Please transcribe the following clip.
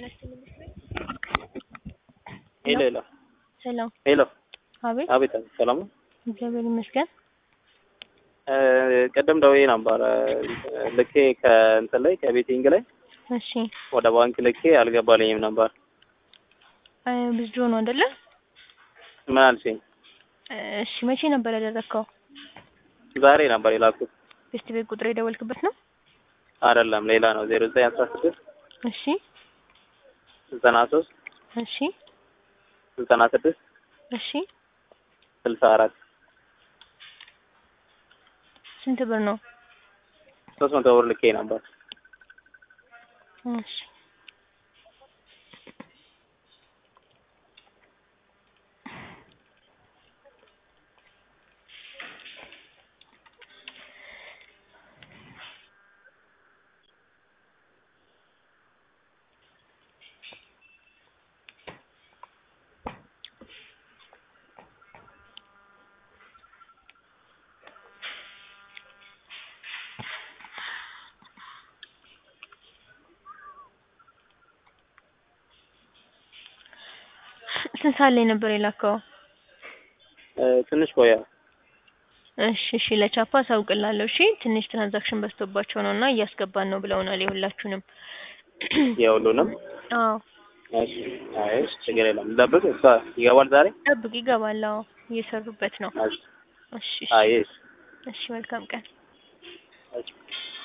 ጤና ይስጥልኝ። ሄሎ ሄሎ ሰላም። ሄሎ አቤት። አቤት አቤት፣ ሰላም ነው። እግዚአብሔር ይመስገን። እ ቅድም ደውዬ ነበረ ልኬ ከእንትን ላይ ከቤቲንግ ላይ እሺ ወደ ባንክ ልኬ አልገባልኝም ነበር። እ ብዙ ነው አይደለ? ምን አልሽኝ? እሺ መቼ ነበር ያደረግከው? ዛሬ ነበር የላኩት። ቤስት ቤት ቁጥር የደወልክበት ነው? አይደለም ሌላ ነው። ዜሮ ዘጠኝ አስራ ስድስት እሺ ዘጠና ሶስት እሺ ዘጠና ስድስት እሺ ስልሳ አራት ስንት ብር ነው? ሶስት መቶ ብር ልኬ ነበር። እሺ ስንት ሰዓት ላይ ነበር የላከው? እ ትንሽ ቆያ። እሺ እሺ ለቻፓ አሳውቅላለሁ። እሺ ትንሽ ትራንዛክሽን በዝቶባቸው ነው እና እያስገባን ነው ብለውናል የሁላችሁንም። የሁሉንም አዎ እሺ። አይ ችግር የለም ልጠብቅ። እሷ ይገባል ዛሬ። ጠብቅ፣ ይገባል። አዎ እየሰሩበት ነው። እሺ እሺ እሺ አይ እሺ እሺ መልካም ቀን። እሺ